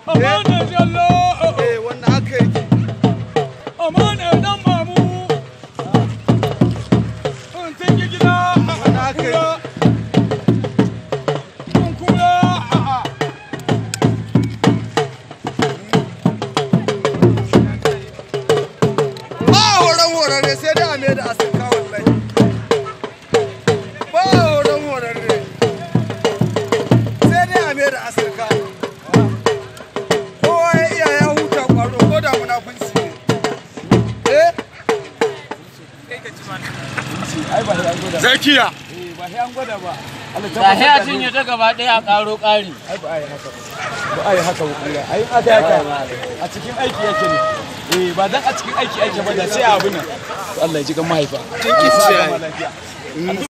Amana jallo. eh wannan haka yake Amana dan mamu. In tinki gida. Wannan haka Kura. In kura. ba horon horarre sai dai a mai da asirka wallahi ba horon horarre sai dai a mai da asirka kowa ya iya ya huta kwaro ko da munafunci ne eh zakiya ba sai an gwada ba Allah Da sai a cinye ta gaba ɗaya a ƙaro ƙari. ai ba ai haka ba ai haka ba kula ai aka haka a cikin aiki yake ne eh ba dan a cikin aiki yake ba da sai abu nan Allah ya ji kan mahaifa kin kici